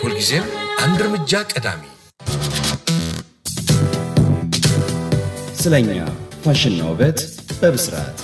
ሁልጊዜም አንድ እርምጃ ቀዳሚ ስለኛ ፋሽንና ውበት በብስራት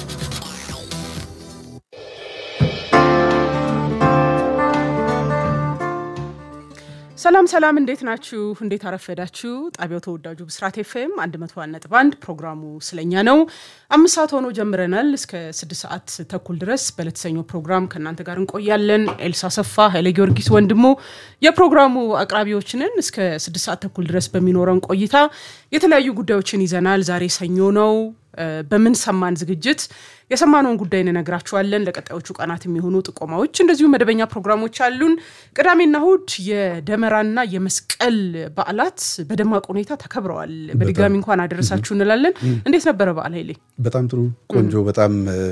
ሰላም ሰላም፣ እንዴት ናችሁ? እንዴት አረፈዳችሁ? ጣቢያው ተወዳጁ ብስራት ኤፍኤም 101 ነጥብ 1 ፕሮግራሙ ስለኛ ነው። አምስት ሰዓት ሆኖ ጀምረናል። እስከ ስድስት ሰዓት ተኩል ድረስ በለተሰኘው ፕሮግራም ከእናንተ ጋር እንቆያለን። ኤልሳ ሰፋ፣ ኃይለ ጊዮርጊስ ወንድሙ የፕሮግራሙ አቅራቢዎችንን እስከ ስድስት ሰዓት ተኩል ድረስ በሚኖረን ቆይታ የተለያዩ ጉዳዮችን ይዘናል። ዛሬ ሰኞ ነው። በምን ሰማን ዝግጅት የሰማነውን ጉዳይ እንነግራችኋለን። ለቀጣዮቹ ቀናት የሚሆኑ ጥቆማዎች፣ እንደዚሁም መደበኛ ፕሮግራሞች አሉን። ቅዳሜና እሁድ የደመራና የመስቀል በዓላት በደማቅ ሁኔታ ተከብረዋል። በድጋሚ እንኳን አደረሳችሁ እንላለን። እንዴት ነበረ በዓል ኃይሌ? በጣም ጥሩ ቆንጆ። በጣም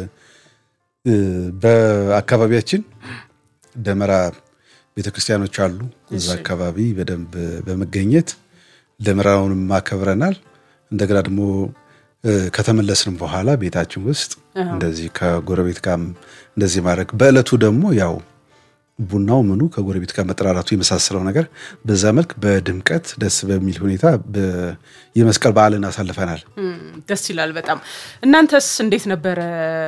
በአካባቢያችን ደመራ ቤተክርስቲያኖች አሉ። እዛ አካባቢ በደንብ በመገኘት ደመራውንም አከብረናል። እንደገና ደግሞ ከተመለስንም በኋላ ቤታችን ውስጥ እንደዚህ ከጎረቤት ጋር እንደዚህ ማድረግ በእለቱ ደግሞ ያው ቡናው ምኑ ከጎረቤት ጋር መጠራራቱ የመሳሰለው ነገር በዛ መልክ በድምቀት ደስ በሚል ሁኔታ የመስቀል በዓልን አሳልፈናል። ደስ ይላል በጣም። እናንተስ እንዴት ነበረ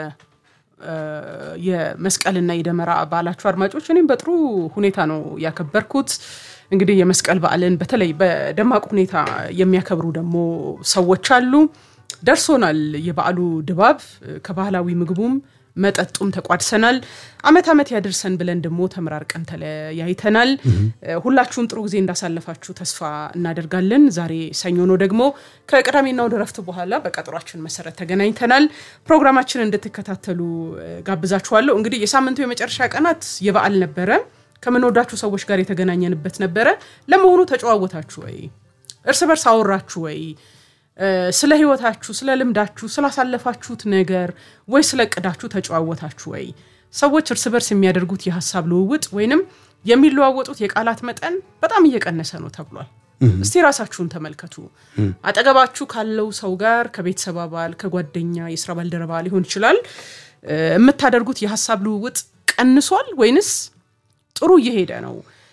የመስቀልና የደመራ በዓላችሁ አድማጮች? እኔም በጥሩ ሁኔታ ነው ያከበርኩት። እንግዲህ የመስቀል በዓልን በተለይ በደማቅ ሁኔታ የሚያከብሩ ደግሞ ሰዎች አሉ። ደርሶናል የበዓሉ ድባብ ከባህላዊ ምግቡም መጠጡም ተቋድሰናል። አመት አመት ያደርሰን ብለን ደግሞ ተመራርቀን ተለያይተናል። ሁላችሁም ጥሩ ጊዜ እንዳሳለፋችሁ ተስፋ እናደርጋለን። ዛሬ ሰኞ ነው ደግሞ ከቅዳሜና ወደ ረፍት በኋላ በቀጠሯችን መሰረት ተገናኝተናል። ፕሮግራማችን እንድትከታተሉ ጋብዛችኋለሁ። እንግዲህ የሳምንቱ የመጨረሻ ቀናት የበዓል ነበረ። ከምንወዳችሁ ሰዎች ጋር የተገናኘንበት ነበረ። ለመሆኑ ተጨዋወታችሁ ወይ? እርስ በርስ አወራችሁ ወይ? ስለ ህይወታችሁ፣ ስለ ልምዳችሁ፣ ስላሳለፋችሁት ነገር ወይ ስለ እቅዳችሁ ተጨዋወታችሁ ወይ? ሰዎች እርስ በርስ የሚያደርጉት የሀሳብ ልውውጥ ወይንም የሚለዋወጡት የቃላት መጠን በጣም እየቀነሰ ነው ተብሏል። እስቲ ራሳችሁን ተመልከቱ። አጠገባችሁ ካለው ሰው ጋር ከቤተሰብ አባል፣ ከጓደኛ፣ የስራ ባልደረባ ሊሆን ይችላል የምታደርጉት የሀሳብ ልውውጥ ቀንሷል ወይንስ ጥሩ እየሄደ ነው?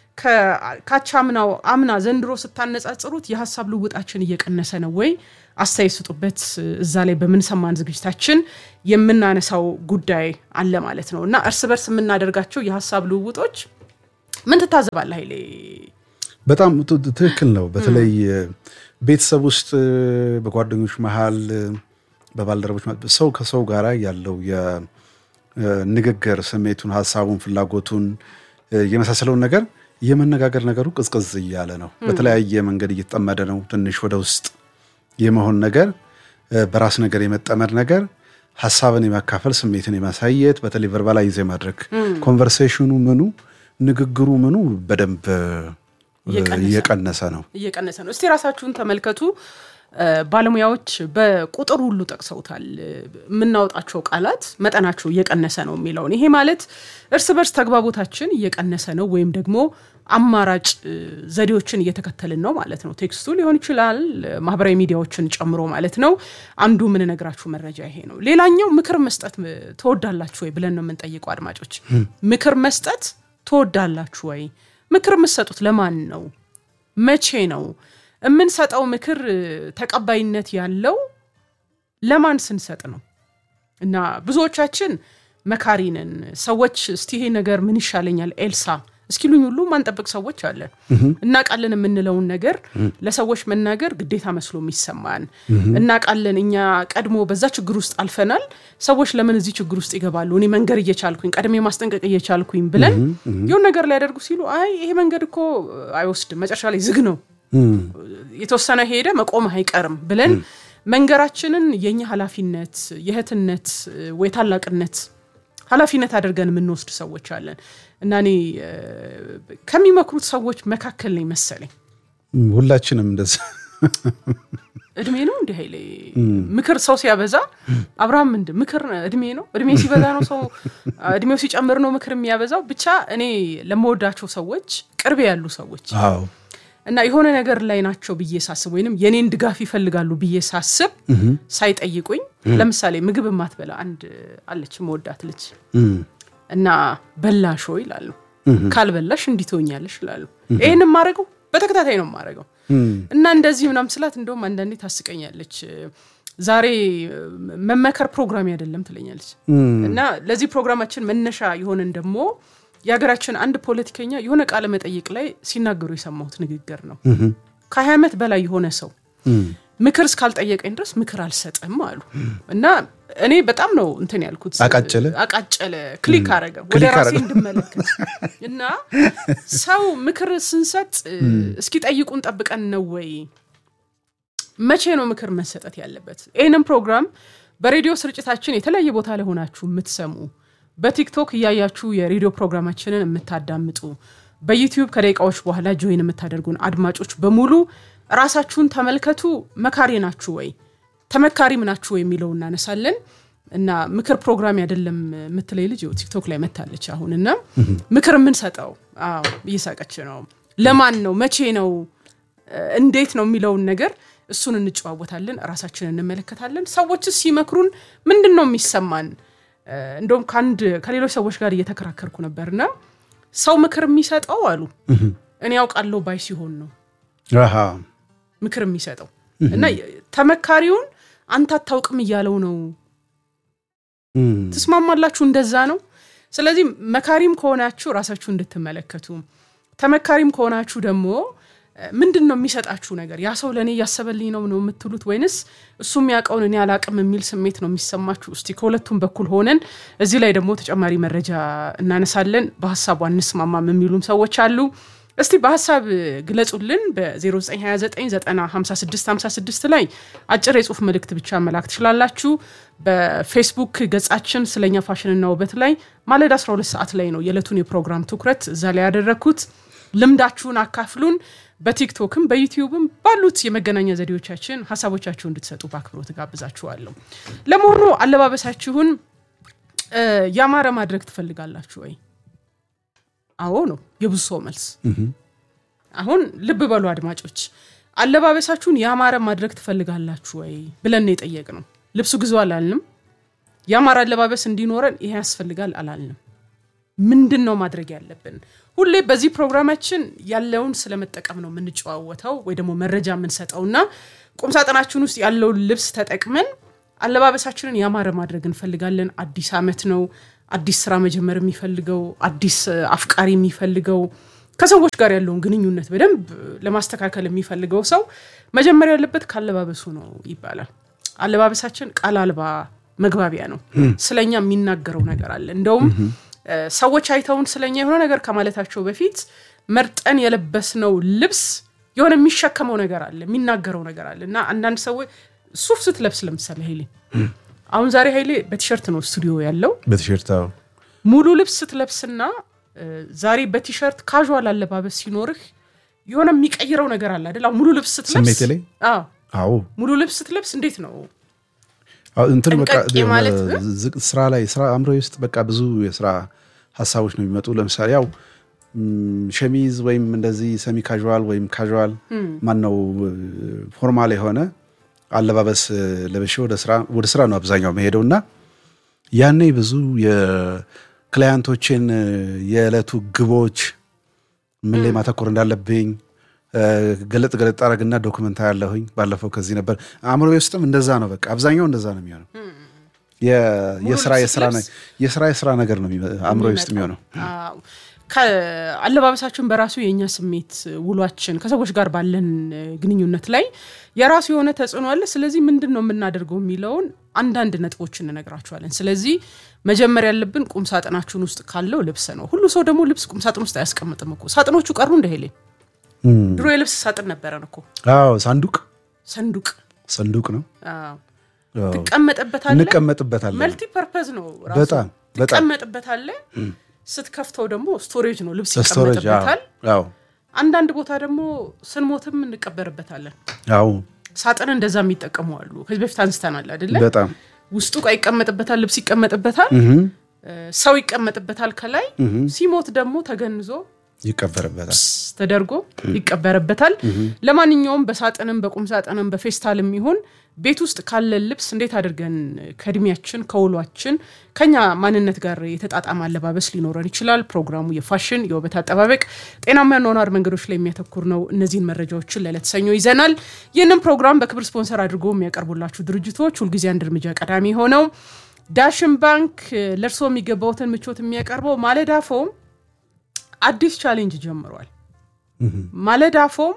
ካቻምናው አምና ዘንድሮ ስታነጻጽሩት የሀሳብ ልውውጣችን እየቀነሰ ነው ወይ? አስተያየት ስጡበት። እዛ ላይ በምንሰማን ዝግጅታችን የምናነሳው ጉዳይ አለ ማለት ነው እና እርስ በርስ የምናደርጋቸው የሀሳብ ልውውጦች ምን ትታዘባለህ ኃይሌ? በጣም ትክክል ነው። በተለይ ቤተሰብ ውስጥ በጓደኞች መሀል፣ በባልደረቦች ሰው ከሰው ጋር ያለው የንግግር ስሜቱን፣ ሀሳቡን፣ ፍላጎቱን የመሳሰለውን ነገር የመነጋገር ነገሩ ቅዝቅዝ እያለ ነው። በተለያየ መንገድ እየተጠመደ ነው። ትንሽ ወደ ውስጥ የመሆን ነገር፣ በራስ ነገር የመጠመድ ነገር፣ ሀሳብን የማካፈል ስሜትን የማሳየት በተለይ ቨርባላይዝ የማድረግ ኮንቨርሴሽኑ ምኑ ንግግሩ ምኑ በደንብ እየቀነሰ ነው እየቀነሰ ነው። እስቲ ራሳችሁን ተመልከቱ። ባለሙያዎች በቁጥር ሁሉ ጠቅሰውታል። የምናወጣቸው ቃላት መጠናቸው እየቀነሰ ነው የሚለውን ይሄ ማለት እርስ በርስ ተግባቦታችን እየቀነሰ ነው ወይም ደግሞ አማራጭ ዘዴዎችን እየተከተልን ነው ማለት ነው። ቴክስቱ ሊሆን ይችላል፣ ማህበራዊ ሚዲያዎችን ጨምሮ ማለት ነው። አንዱ የምንነግራችሁ መረጃ ይሄ ነው። ሌላኛው ምክር መስጠት ትወዳላችሁ ወይ ብለን ነው የምንጠይቀው አድማጮች። ምክር መስጠት ትወዳላችሁ ወይ? ምክር የምትሰጡት ለማን ነው? መቼ ነው የምንሰጠው ምክር ተቀባይነት ያለው ለማን ስንሰጥ ነው? እና ብዙዎቻችን መካሪንን ሰዎች እስቲ ይሄ ነገር ምን ይሻለኛል ኤልሳ እስኪሉኝ ሁሉ ማንጠብቅ ሰዎች አለን። እናቃለን የምንለውን ነገር ለሰዎች መናገር ግዴታ መስሎ የሚሰማን እናቃለን። እኛ ቀድሞ በዛ ችግር ውስጥ አልፈናል። ሰዎች ለምን እዚህ ችግር ውስጥ ይገባሉ? እኔ መንገር እየቻልኩኝ ቀድሜ ማስጠንቀቅ እየቻልኩኝ ብለን የሆን ነገር ሊያደርጉ ሲሉ አይ ይሄ መንገድ እኮ አይወስድም፣ መጨረሻ ላይ ዝግ ነው የተወሰነ ሄደ መቆም አይቀርም ብለን መንገራችንን የኛ ኃላፊነት የእህትነት ወይ ታላቅነት ኃላፊነት አድርገን የምንወስድ ሰዎች አለን እና እኔ ከሚመክሩት ሰዎች መካከል ነኝ መሰለኝ። ሁላችንም እንደዛ እድሜ ነው እንዲህ ኃይሌ ምክር ሰው ሲያበዛ አብርሃም ምንድ ምክር እድሜ ነው እድሜ ሲበዛ ነው ሰው እድሜው ሲጨምር ነው ምክር የሚያበዛው። ብቻ እኔ ለመወዳቸው ሰዎች ቅርቤ ያሉ ሰዎች እና የሆነ ነገር ላይ ናቸው ብዬ ሳስብ ወይንም የኔን ድጋፍ ይፈልጋሉ ብዬ ሳስብ ሳይጠይቁኝ፣ ለምሳሌ ምግብ የማትበላ አንድ አለች መወዳት ልጅ እና በላሾ ይላሉ ካልበላሽ እንዲህ ትሆኛለሽ ይላሉ። ይህን የማደርገው በተከታታይ ነው የማደርገው እና እንደዚህ ምናምን ስላት እንደውም አንዳንዴ ታስቀኛለች። ዛሬ መመከር ፕሮግራም አይደለም ትለኛለች። እና ለዚህ ፕሮግራማችን መነሻ የሆነን ደግሞ የሀገራችን አንድ ፖለቲከኛ የሆነ ቃለ መጠይቅ ላይ ሲናገሩ የሰማሁት ንግግር ነው። ከሀያ ዓመት በላይ የሆነ ሰው ምክር እስካልጠየቀኝ ድረስ ምክር አልሰጥም አሉ እና እኔ በጣም ነው እንትን ያልኩት። አቃጨለ? አቃጨለ፣ ክሊክ አረገ ወደ ክሊክ ራሴ አረገ። እንድመለከት እና ሰው ምክር ስንሰጥ እስኪ ጠይቁን ጠብቀን ነው ወይ መቼ ነው ምክር መሰጠት ያለበት? ይህንም ፕሮግራም በሬዲዮ ስርጭታችን የተለያየ ቦታ ላይ ሆናችሁ የምትሰሙ፣ በቲክቶክ እያያችሁ የሬዲዮ ፕሮግራማችንን የምታዳምጡ፣ በዩቲዩብ ከደቂቃዎች በኋላ ጆይን የምታደርጉን አድማጮች በሙሉ ራሳችሁን ተመልከቱ። መካሪ ናችሁ ወይ ተመካሪም ናችሁ ወይ የሚለው እናነሳለን እና ምክር ፕሮግራም አይደለም የምትለይ ልጅ ይኸው ቲክቶክ ላይ መታለች አሁን እና ምክር የምንሰጠው አዎ እየሳቀች ነው። ለማን ነው መቼ ነው እንዴት ነው የሚለውን ነገር እሱን እንጨዋወታለን፣ ራሳችንን እንመለከታለን። ሰዎችስ ሲመክሩን ምንድን ነው የሚሰማን? እ፣ እንደውም ከአንድ ከሌሎች ሰዎች ጋር እየተከራከርኩ ነበርና ሰው ምክር የሚሰጠው አሉ እኔ ያውቃለሁ ባይ ሲሆን ነው አሃ፣ ምክር የሚሰጠው እና ተመካሪውን አንተ አታውቅም እያለው ነው። እም፣ ትስማማላችሁ? እንደዛ ነው። ስለዚህ መካሪም ከሆናችሁ ራሳችሁ እንድትመለከቱ፣ ተመካሪም ከሆናችሁ ደግሞ እ፣ ምንድን ነው የሚሰጣችሁ ነገር? ያ ሰው ለእኔ እያሰበልኝ ነው ነው የምትሉት ወይንስ እሱ የሚያውቀውን እኔ አላቅም የሚል ስሜት ነው የሚሰማችሁ? እስቲ ከሁለቱም በኩል ሆነን እዚህ ላይ ደግሞ ተጨማሪ መረጃ እናነሳለን። በሀሳቡ አንስማማም የሚሉም ሰዎች አሉ። እስቲ በሀሳብ ግለጹልን። በ0929905656 ላይ አጭር የጽሁፍ መልእክት ብቻ መላክ ትችላላችሁ። በፌስቡክ ገጻችን ስለኛ ፋሽንና ውበት ላይ ማለዳ 12 ሰዓት ላይ ነው የዕለቱን የፕሮግራም ትኩረት እዛ ላይ ያደረግኩት። ልምዳችሁን አካፍሉን። በቲክቶክም በዩቲዩብም ባሉት የመገናኛ ዘዴዎቻችን ሀሳቦቻችሁ እንድትሰጡ በአክብሮት ጋብዛችኋለሁ። ለመሆኑ አለባበሳችሁን እ፣ ያማረ ማድረግ ትፈልጋላችሁ ወይ? አዎ ነው የብዙ ሰው መልስ። አሁን ልብ በሉ አድማጮች፣ አለባበሳችሁን ያማረ ማድረግ ትፈልጋላችሁ ወይ ብለን የጠየቅ ነው። ልብሱ ግዙ አላልንም። ያማረ አለባበስ እንዲኖረን ይሄ ያስፈልጋል አላልንም። ምንድን ነው ማድረግ ያለብን? ሁሌ በዚህ ፕሮግራማችን ያለውን ስለመጠቀም ነው የምንጨዋወተው ወይ ደግሞ መረጃ የምንሰጠውና ቁምሳጥናችን ውስጥ ያለውን ልብስ ተጠቅመን አለባበሳችንን ያማረ ማድረግ እንፈልጋለን። አዲስ ዓመት ነው። አዲስ ስራ መጀመር የሚፈልገው አዲስ እ፣ አፍቃሪ የሚፈልገው ከሰዎች ጋር ያለውን ግንኙነት በደንብ ለማስተካከል የሚፈልገው ሰው መጀመሪያ ያለበት ካለባበሱ ነው ይባላል። አለባበሳችን ቃል አልባ መግባቢያ ነው። ስለኛ የሚናገረው ነገር አለ። እንደውም እ፣ ሰዎች አይተውን ስለኛ የሆነ ነገር ከማለታቸው በፊት መርጠን የለበስነው ልብስ የሆነ የሚሸከመው ነገር አለ፣ የሚናገረው ነገር አለ እና አንዳንድ ሰዎች ሱፍ ስትለብስ ለምሳሌ ኃይሌ አሁን ዛሬ ኃይሌ በቲሸርት ነው ስቱዲዮ ያለው በቲሸርት አዎ። ሙሉ ልብስ ስትለብስና እ፣ ዛሬ በቲሸርት ካዥዋል አለባበስ ሲኖርህ የሆነ የሚቀይረው ነገር አለ አይደል? አሁን ሙሉ ልብስ ስትለብስ ስሜቴ ላይ? አዎ፣ አዎ ሙሉ ልብስ ስትለብስ እንዴት ነው አዎ፣ እንትን በቃ ጠንቀቅ የማለት እ? ዝቅ- ስራ ላይ ስራ አእምሮ ውስጥ በቃ ብዙ የስራ ሀሳቦች ነው የሚመጡ። ለምሳሌ ያው ም፣ ሸሚዝ ወይም እንደዚህ ሰሚ ካዥዋል ወይም ካዥዋል ማን ነው ፎርማል የሆነ አለባበስ ለብሼ ወደ ስራ ወደ ስራ ነው አብዛኛው መሄደው እና ያኔ ብዙ የክላያንቶችን የዕለቱ ግቦች ምን ላይ ማተኮር እንዳለብኝ እ፣ ገለጥ ገለጥ አረግና ዶክመንታ ያለሁኝ ባለፈው ከዚህ ነበር አእምሮ ውስጥም እንደዛ ነው። በቃ አብዛኛው እንደዛ ነው የሚሆነው። የ- የስራ ልብስ የስራ ነ- ስትለብስ? የስራ የስራ ነገር ነው የሚመ- አእምሮ ውስጥ የሚሆነው። አዎ። ከአለባበሳችን በራሱ የእኛ ስሜት ውሏችን ከሰዎች ጋር ባለን እ፣ ግንኙነት ላይ የራሱ የሆነ ተጽዕኖ አለ። ስለዚህ ምንድን ነው የምናደርገው የሚለውን አንዳንድ ነጥቦች እንነግራችኋለን። ስለዚህ መጀመር ያለብን ቁም ሳጥናችን ውስጥ ካለው ልብስ ነው። ሁሉ ሰው ደግሞ ልብስ ቁም ሳጥን ውስጥ አያስቀምጥም እኮ። ሳጥኖቹ ቀሩ እንደ ሄሌ ድሮ የልብስ ሳጥን ነበረን እኮ አዎ ሳንዱቅ ሰንዱቅ ሰንዱቅ ነው አዎ። አዎ። ትቀመጥበታለህ። እንቀመጥበታለን። መልቲ ፐርፐዝ ነው ራሱ። በጣም በጣም ትቀመጥበታለህ። ስትከፍተው ደግሞ ስቶሬጅ ነው፣ ልብስ ስቶሬጅ ይቀመጥበታል። አዎ አንዳንድ ቦታ ደግሞ ስንሞትም እንቀበርበታለን። አዎ ሳጥን እንደዛ የሚጠቀሙ አሉ። ከዚህ በፊት አንስተናል አይደለ? በጣም ውስጡ ዕቃ ይቀመጥበታል፣ ልብስ ይቀመጥበታል፣ እህም፣ እ፣ ሰው ይቀመጥበታል። ከላይ ሲሞት ደግሞ ተገንዞ ይቀበርበታል። ስ ተደርጎ ይቀበርበታል። ለማንኛውም በሳጥንም በቁም ሳጥንም በፌስታልም ይሁን ቤት ውስጥ ካለን ልብስ እንዴት አድርገን ከእድሜያችን ከውሏችን ከኛ ማንነት ጋር የተጣጣመ አለባበስ ሊኖረን ይችላል። ፕሮግራሙ የፋሽን የውበት አጠባበቅ፣ ጤናማ የአኗኗር መንገዶች ላይ የሚያተኩር ነው። እነዚህን መረጃዎችን ለዕለት ሰኞ ይዘናል። ይህንን ፕሮግራም በክብር ስፖንሰር አድርጎ የሚያቀርቡላችሁ ድርጅቶች ሁልጊዜ አንድ እርምጃ ቀዳሚ ሆነው ዳሽን ባንክ ለእርስዎ የሚገባውትን ምቾት የሚያቀርበው ማለዳ ፎም አዲስ ቻሌንጅ ጀምሯል። ማለዳ ፎም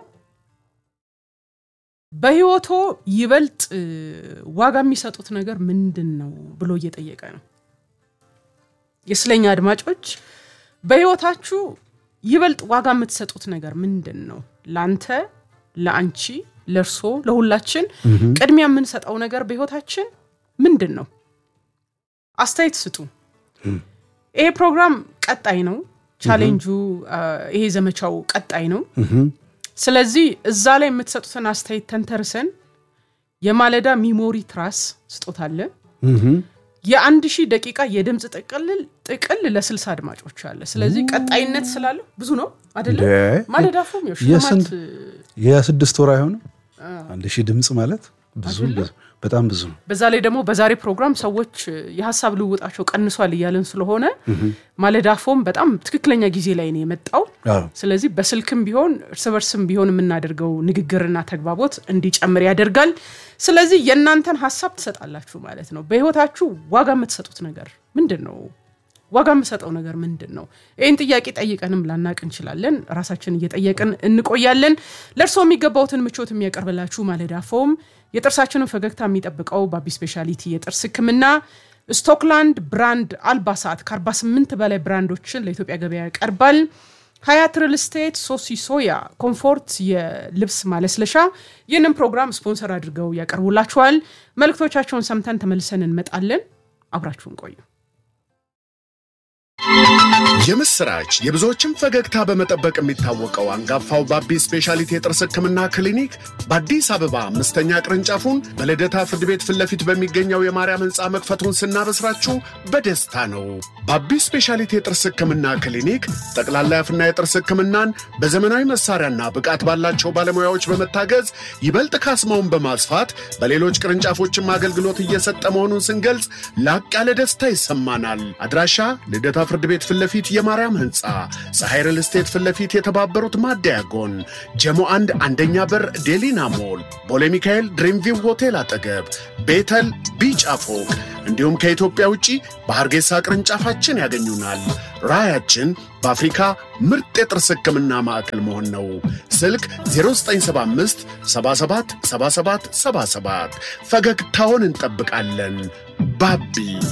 በህይወቶ ይበልጥ ዋጋ የሚሰጡት ነገር ምንድን ነው ብሎ እየጠየቀ ነው። የስለኛ አድማጮች በህይወታችሁ ይበልጥ ዋጋ የምትሰጡት ነገር ምንድን ነው? ለአንተ፣ ለአንቺ፣ ለእርሶ፣ ለሁላችን ቅድሚያ የምንሰጠው ነገር በህይወታችን ምንድን ነው? አስተያየት ስጡ። ይሄ ፕሮግራም ቀጣይ ነው። ቻሌንጁ ይሄ ዘመቻው ቀጣይ ነው። ስለዚህ እዛ ላይ የምትሰጡትን አስተያየት ተንተርሰን የማለዳ ሚሞሪ ትራስ ስጦታ አለ። የአንድ ሺህ ደቂቃ የድምፅ ጥቅል ጥቅል ለስልሳ አድማጮች አለ። ስለዚህ ቀጣይነት ስላለው ብዙ ነው አይደለም። ማለዳ ፎም ያው ሽልማት የስድስት ወር አይሆንም። አንድ ሺህ ድምፅ ማለት ብዙ በጣም ብዙ ነው። በዛ ላይ ደግሞ በዛሬ ፕሮግራም ሰዎች የሀሳብ ልውውጣቸው ቀንሷል እያለን ስለሆነ ማለዳ ፎም በጣም ትክክለኛ ጊዜ ላይ ነው የመጣው። ስለዚህ በስልክም ቢሆን እርስ በርስም ቢሆን የምናደርገው ንግግርና ተግባቦት እንዲጨምር ያደርጋል። ስለዚህ የእናንተን ሀሳብ ትሰጣላችሁ ማለት ነው። በህይወታችሁ ዋጋ የምትሰጡት ነገር ምንድን ነው? ዋጋ የምሰጠው ነገር ምንድን ነው? ይህን ጥያቄ ጠይቀንም ላናቅ እንችላለን። ራሳችን እየጠየቅን እንቆያለን። ለእርስዎ የሚገባውትን ምቾት የሚያቀርብላችሁ ማለዳ ፎም የጥርሳችንን ፈገግታ የሚጠብቀው ባቢ ስፔሻሊቲ የጥርስ ሕክምና ስቶክላንድ ብራንድ አልባሳት ከ48 በላይ ብራንዶችን ለኢትዮጵያ ገበያ ያቀርባል። ሀያት ሪል ስቴት፣ ሶሲ ሶያ፣ ኮምፎርት የልብስ ማለስለሻ ይህንን ፕሮግራም ስፖንሰር አድርገው ያቀርቡላችኋል። መልእክቶቻቸውን ሰምተን ተመልሰን እንመጣለን። አብራችሁን ቆዩ። የምስራች የብዙዎችን ፈገግታ በመጠበቅ የሚታወቀው አንጋፋው ባቢ ስፔሻሊቲ የጥርስ ህክምና ክሊኒክ በአዲስ አበባ አምስተኛ ቅርንጫፉን በልደታ ፍርድ ቤት ፊት ለፊት በሚገኘው የማርያም ህንፃ መክፈቱን ስናበስራችሁ በደስታ ነው። ባቢ ስፔሻሊቲ የጥርስ ህክምና ክሊኒክ ጠቅላላ የአፍና የጥርስ ህክምናን በዘመናዊ መሳሪያና ብቃት ባላቸው ባለሙያዎች በመታገዝ ይበልጥ ካስማውን በማስፋት በሌሎች ቅርንጫፎችም አገልግሎት እየሰጠ መሆኑን ስንገልጽ ላቅ ያለ ደስታ ይሰማናል። አድራሻ ልደታ ፍርድ ቤት ፊት ለፊት የማርያም ህንፃ ፀሐይ ሪል ስቴት ፊት ለፊት የተባበሩት ማደያ ጎን ጀሞ አንድ አንደኛ በር ዴሊና ሞል ቦሌ ሚካኤል ድሪምቪው ሆቴል አጠገብ ቤተል ቢጫ ፎቅ እንዲሁም ከኢትዮጵያ ውጪ በሐርጌሳ ቅርንጫፋችን ያገኙናል። ራዕያችን በአፍሪካ ምርጥ የጥርስ ህክምና ማዕከል መሆን ነው። ስልክ 0975 77 77 77 ፈገግታውን እንጠብቃለን። ባቢ